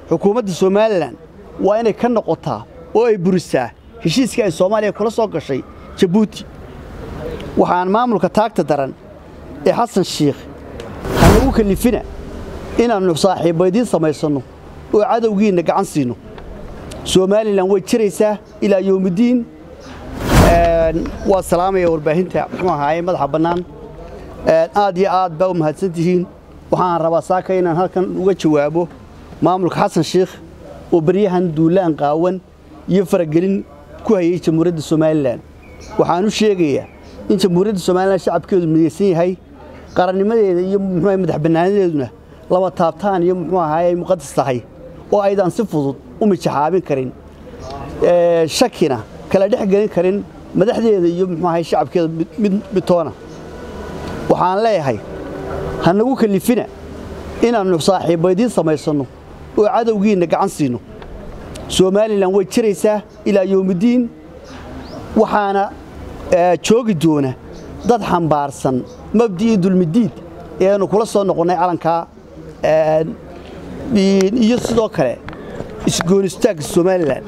xukuumadda somalilan waa inay ka noqotaa oo ay burisaa heshiiskii ay soomaaliya kula soo gashay jabuuti waxaan maamulka taagta daran ee xasan shiikh hanagu kalifina inaannu saaxiibbaydiin samaysanno oo cadowgiinna gacan siino somalilan way jiraysaa ilaa yowmiddiin waa salaamaya warbaahinta muxuu ahaaye madaxa bannaan aad iyo aad baa u mahadsan tihiin waxaan rabaa saaka inaan halkan uga jawaabo maamulka xasan shiikh oo baryahan duulaan qaawan iyo faragelin ku hayay jamhuuriyadda somalilan waxaan u sheegayaa in jamhuuriyadda somalilan shacabkeedu midaysan yahay qarannimadeeda iyo muxuu madax bannaanadeeduna laba taabtaan iyo muxuu ahaaye ay muqadas tahay oo aydan si fudud u mijaxaabin karin shakina kala dhex gelin karin madaxdeeda iyo muxuu ahaye shacabkeeda mid mitoona waxaan leeyahay ha nagu kalifina inaannu saaxiibbaydiin samaysanno oo cadowgiinna gacan siino somalilan way jiraysaa ilaa yowmiddiin waxaana joogi doona dad xambaarsan mabdi'ii dulmidiid ee aanu kula soo noqonnay calankaa iyo sidoo kale isgoonistaagga somalilan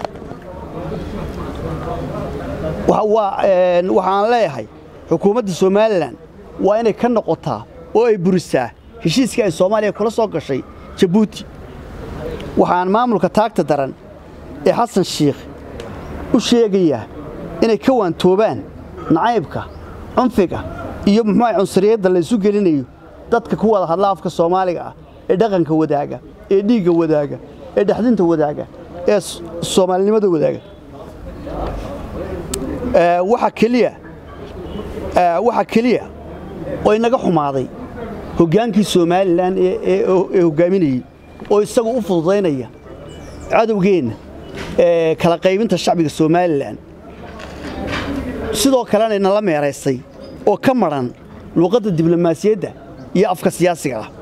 waxaan leeyahay xukuumadda somalilan waa inay ka noqotaa oo ay burisaa heshiiskii ay soomaaliya kula soo gashay jabuuti waxaan maamulka taagta daran ee xasan shiikh u sheegayaa inay ka waantoobaan nacaybka cunfiga iyo muxuuaha cunsuriyadda laysu gelinayo dadka ku wada hadla afka soomaaliga ah ee dhaqanka wadaaga ee dhiigga wadaaga ee dhexdinta wadaaga ee soomaalinimada wadaaga waxa keliya waxaa keliya oo inaga xumaaday hoggaankii somalilan ee hoggaaminayey oo isagu u fududaynaya cadowgeenna kala qaybinta shacbiga somalilan sidoo kalena inala meeraysay oo ka madhan luuqadda diblomaasiyadda iyo afka siyaasiga ah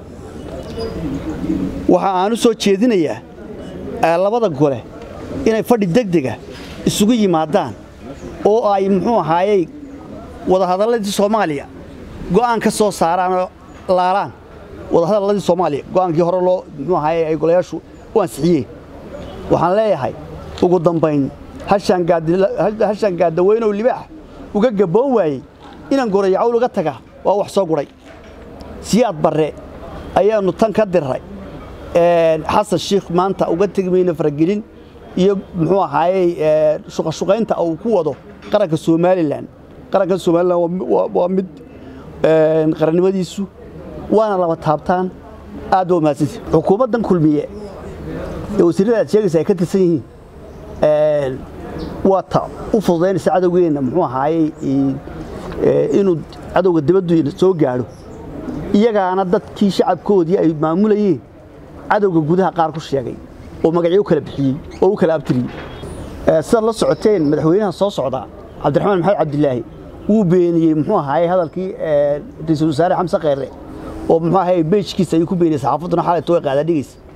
waxa aan u soo jeedinayaa labada gole inay fadhi degdega isugu yimaadaan oo ay muxuu ahaayey wadahadalladii soomaaliya go'aan ka soo saaraan oo laalaan wadahadalladii soomaaliya go'aankii hore loo muxuu ahaaye ay golayaashu u ansixiyeen waxaan leeyahay ugu dambayn hashaan gaadaweynow libaax uga gabboon waayey inaan gorayacawl uga taga waa wax soo gudhay siyaad barre ayaannu tan ka dirray xasan shiikh maanta uga tegi mayna faragelin iyo muxuu ahaayey shuqashuqaynta uu ku wado qaranka somalilan qaranka somalilan waa mid qarannimadiisu waana laba taabtaan aad baa mahadsanti xukuumaddan kulmiye ee wasiirrada aad sheegaysa ay ka tirsan yihiin waa ta u fududaynaysa cadowgeenna muxuu ahaayey inuu cadowga dibaddu soo gaadho iyagaana dadkii shacabkoodii ay maamulayeen cadowga gudaha qaar ku sheegay oo magacyo u kala bixiyey oo u kala abtiriyey sidaad la socoteen madaxweynaha soo socda cabdiraxmaan maxamed cabdilaahi wuu beeniyey muxuu ahaayey hadalkii ra-iisul wasaare xamse kheyre oo muxuu ahaye beejkiisa ayuu ku beeniyey saxaafadduna xalayto way qaada dhigaysa